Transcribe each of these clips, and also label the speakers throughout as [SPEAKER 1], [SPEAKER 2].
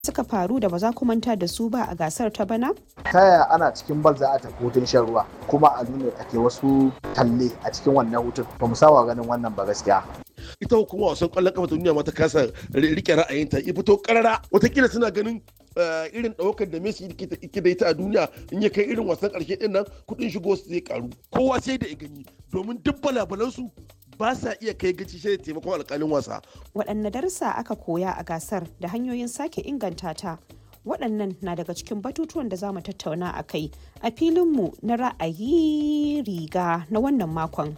[SPEAKER 1] suka faru da ba za ku manta da su ba a gasar ta bana?
[SPEAKER 2] ta yaya ana cikin bal za a tafi hutun shan ruwa kuma a nuna ake wasu talle a cikin wannan hutun ba mu saba ganin wannan ba gaskiya
[SPEAKER 3] ita hukuma wasan kwallon kafa ta duniya ma ta kasa rike ra'ayinta ya fito karara watakila suna ganin irin ɗaukar da Messi yake da ita a duniya in ya kai irin wasan ƙarshe ɗin nan kuɗin shigo su zai karu kowa sai da ya gani domin duk balabalansu ba sa iya kai gaci shi da taimakon alƙalin wasa.
[SPEAKER 1] Waɗanne darussa aka koya a gasar da hanyoyin sake inganta ta waɗannan na daga cikin batutuwan da za mu tattauna a kai a filinmu na ra'ayi riga na wannan makon.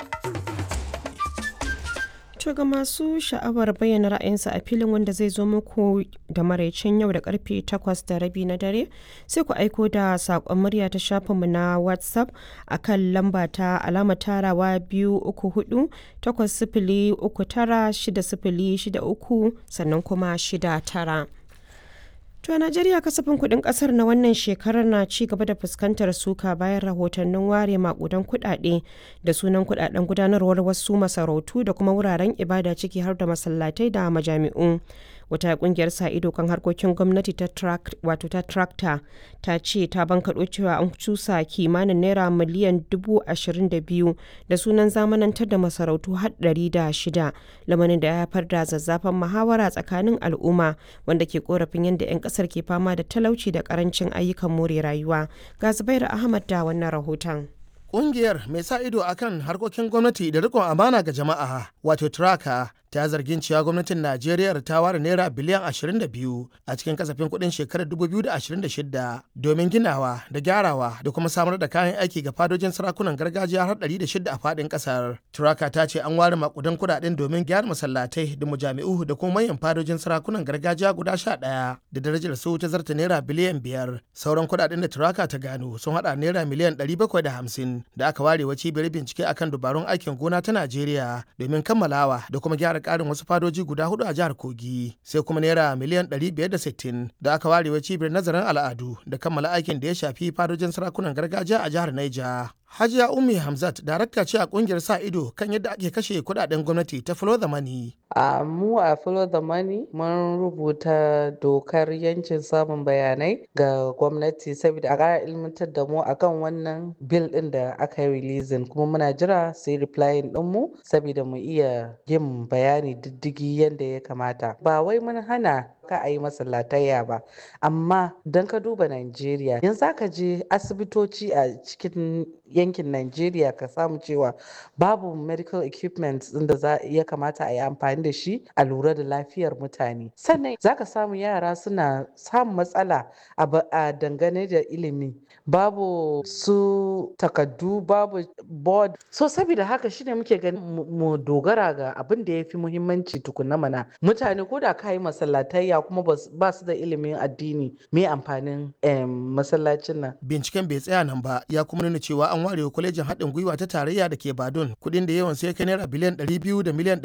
[SPEAKER 4] To ga masu sha'awar bayyana ra'ayinsa a filin wanda zai zo muku da maraicin yau da karfe 8 da rabi na dare sai ku aiko da saƙon murya ta shafinmu na WhatsApp a kan lamba ta alama tarawa biyu uku hudu takwas sifili uku tara shida sifili shida uku sannan kuma shida tara. To a Najeriya kasafin kuɗin ƙasar na wannan shekarar na ci gaba da fuskantar suka bayan rahotannin ware makudan kuɗaɗe da sunan kuɗaɗen gudanarwar wasu masarautu da kuma wuraren ibada ciki har da masallatai da majami'u. Wata kungiyar sa ido kan harkokin gwamnati ta wato ta tractor ta ce ta bankaɗo cewa an cusa kimanin naira miliyan dubu ashirin da biyu da sunan zamanantar da masarautu har ɗari da shida lamarin da ya haifar da zazzafan muhawara tsakanin al'umma wanda ke korafin yadda 'yan kasar ke fama da talauci da karancin ayyukan more rayuwa ga zubairu ahmad da wannan rahoton
[SPEAKER 5] Ƙungiyar mai sa ido akan harkokin gwamnati da rikon amana ga jama'a wato traka ta zargin cewa gwamnatin Najeriya ta ware naira biliyan 22 a cikin kasafin kuɗin shekarar 2026 domin ginawa da gyarawa da kuma samar da kayan aiki ga fadojin sarakunan gargajiya har 106 a faɗin ƙasar. Turaka ta ce an ware makudan kuɗaɗen domin gyara masallatai da mujami'u da kuma manyan fadojin sarakunan gargajiya guda 11 da darajar su ta zarta naira biliyan 5. Sauran kuɗaɗen da Turaka ta gano sun haɗa naira miliyan 750 da aka ware wa cibiyar bincike akan dubarun aikin gona ta Najeriya domin kammalawa da kuma gyara karin wasu fadoji guda hudu a jihar Kogi sai kuma naira miliyan 560 da aka ware wa cibiyar nazarin al'adu da kammala aikin da ya shafi fadojin sarakunan gargajiya a jihar Niger. Hajiya Ummi Hamzat darakta ce a kungiyar sa ido kan yadda ake kashe kudaden gwamnati ta Follow the Money.
[SPEAKER 6] A mu a Follow the Money mun rubuta dokar yancin samun bayanai ga gwamnati saboda a ƙara ilmantar da mu akan wannan bil ɗin da aka yi releasing kuma muna jira sai replying ɗin mu saboda mu iya yin bayani diddigi yadda ya kamata. Ba wai mun hana ka a yi masallatayya ba amma don ka duba Najeriya yanzu ka je asibitoci a cikin yankin Najeriya ka samu cewa babu medical equipment da za ya kamata a yi amfani da shi a lura da lafiyar mutane sannan za ka samu yara suna samun matsala a dangane da ilimi babu su takaddu babu board so saboda haka shine muke ganin mu dogara ga abin da ya fi muhimmanci tukuna mana mutane ko da ka yi masallatayya kuma ba su da ilimin addini me amfanin masallacin nan
[SPEAKER 5] binciken bai tsaya nan ba ya kuma nuna cewa an ware wa kwalejin haɗin gwiwa ta tarayya da ke badun kuɗin da yawan sai kai naira biliyan 200 da miliyan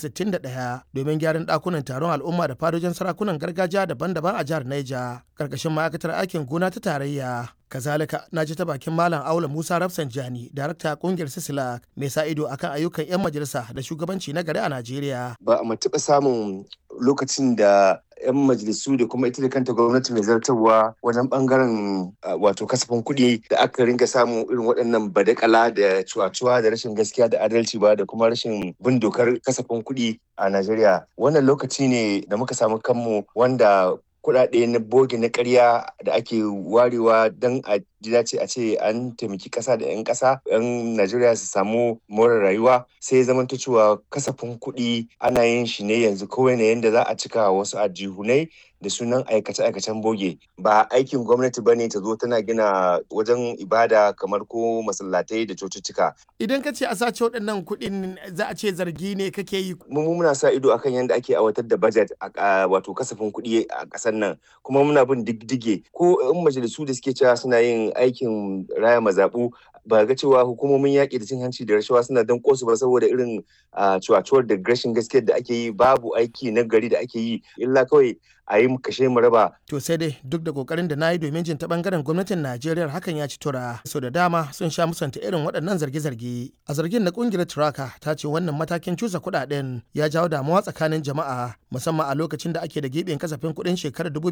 [SPEAKER 5] 661 domin gyaran ɗakunan taron al'umma da fadojin sarakunan gargajiya daban-daban a jihar Niger karkashin ma'aikatar aikin gona ta tarayya kazalika na ji ta bakin malam aula musa rafsanjani darakta kungiyar sisilak mai sa ido akan ayyukan 'yan majalisa da shugabanci na gari a najeriya
[SPEAKER 7] ba a taɓa samun lokacin da 'yan majalisu da kuma ita da kanta gwamnati mai zartarwa wajen bangaren wato kasafin kuɗi da aka ringa samu irin waɗannan badakala da cuwa-cuwa da rashin gaskiya da adalci ba da kuma rashin bin dokar kasafin kuɗi a Najeriya. Wannan lokaci ne da muka samu kanmu wanda kuɗaɗe na boge na ƙarya da ake warewa don a ji dace a ce an taimaki ƙasa da 'yan ƙasa 'yan najeriya su samu more rayuwa sai ya zama cewa kasafin kuɗi ana yin shi ne yanzu kawai ne yadda za a cika wasu ajihunai da sunan aikace-aikacen boge ba aikin gwamnati ba ne ta zo tana gina wajen ibada kamar ko masallatai da cocicika
[SPEAKER 5] idan ka ce a sace waɗannan kuɗin za a ce zargi ne kake yi
[SPEAKER 7] mu muna sa ido akan yadda ake aiwatar da budget a wato kasafin kuɗi a ƙasar nan kuma muna bin diddige ko in majalisu da suke cewa suna yin wannan aikin raya mazaɓu ba ga cewa hukumomin yaƙi da cin hanci da rashawa suna don kosu ba saboda irin cuwacuwar da rashin gaskiyar da ake yi babu aiki na gari da ake yi illa kawai a yi kashe mu raba.
[SPEAKER 5] To sai dai duk da kokarin da na yi domin jin ta bangaren gwamnatin Najeriya hakan ya ci tura. So da dama sun sha musanta irin waɗannan zarge-zarge. A zargin na kungiyar Turaka ta ce wannan matakin cusa kuɗaɗen ya jawo damuwa tsakanin jama'a musamman a lokacin da ake da giɓin kasafin kuɗin shekarar